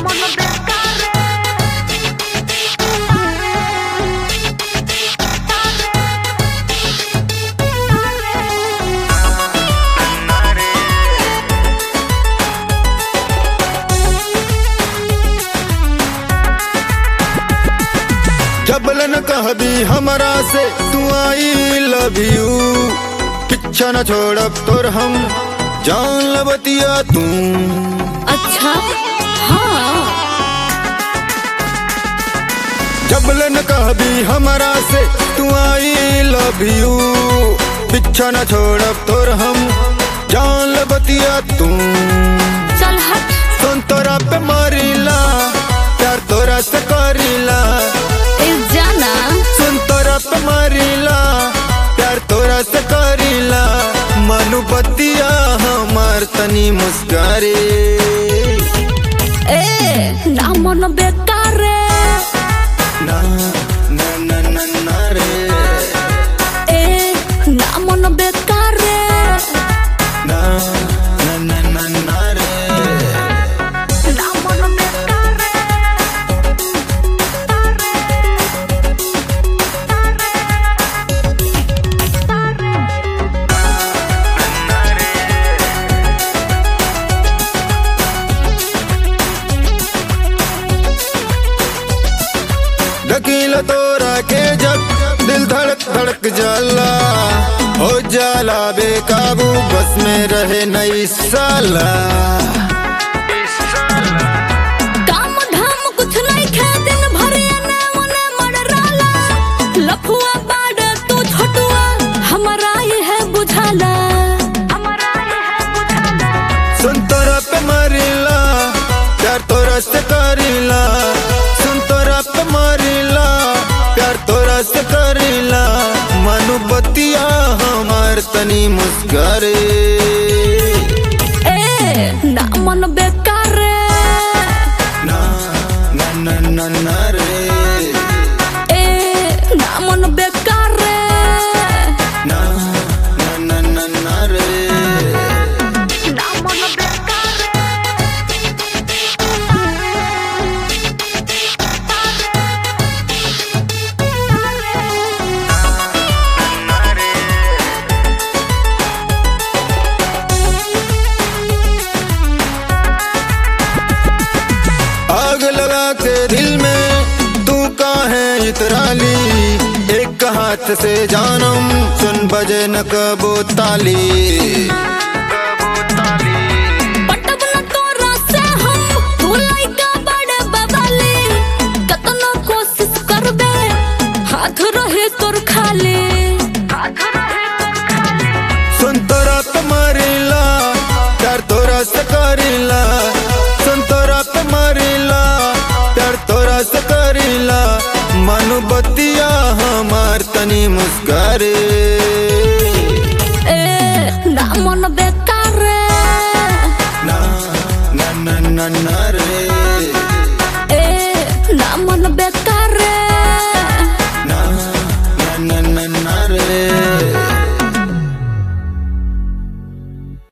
जबलन कहबी हमरा से तू आई लव यू पीछा न छोड़ब तोर हम जान लबतिया तू अच्छा हाँ जबलन कहबी हमरा से तू आई लव यू पीछा न छोड़ब तोर हम जान लबतिया तू चल हट सुन तोरा पे मारिला प्यार तोरा से करीला इस जाना सुन तोरा पे मारिला प्यार तोरा से करीला मनु बतिया हमार तनी मुस्कारे ए ना मन बेकार रे ना ना ना ना ना रे ए ना मन बेकार रे ना ना ना ना ना रे ना मन बेकार रे ढकील तोरा के जब दिल धड़क धड़क जाला हो जाला बेकाबू बस में रहे नई साला काम धाम कुछ नहीं खे दिन भर एने ओने मडराला लफुआ बाड़ तू छोटुआ हमरा ये है बुझाला हमरा ये है बुझाला सुन तोरा पे मरिला प्यार तोरा से करीला सुन तोरा पे मरिला प्यार तोरा से करीला मनु बतिया हमार तनी मुस्करे ए ना मन बेकार रे ना ना ना ना ना रे ए ना मन बेकार रे ना ना ना ना ना रे ना मन बेकार आग लगा के दिल में तू काहे इतराली एक हाथ से जानम सुन बजे न कबो ताली पटब न तोरा से हम तू लइका बड़े बवाले कतना कोशिश करबे हाथ रहे तोर खाली हाथ रहे तोर खाली सुन तोरा पे मरिला प्यार तोरा से करीला सुन तोरा पे मरिला प्यार तोरा से करीला मनु बतिया हमार तनी मुस्करे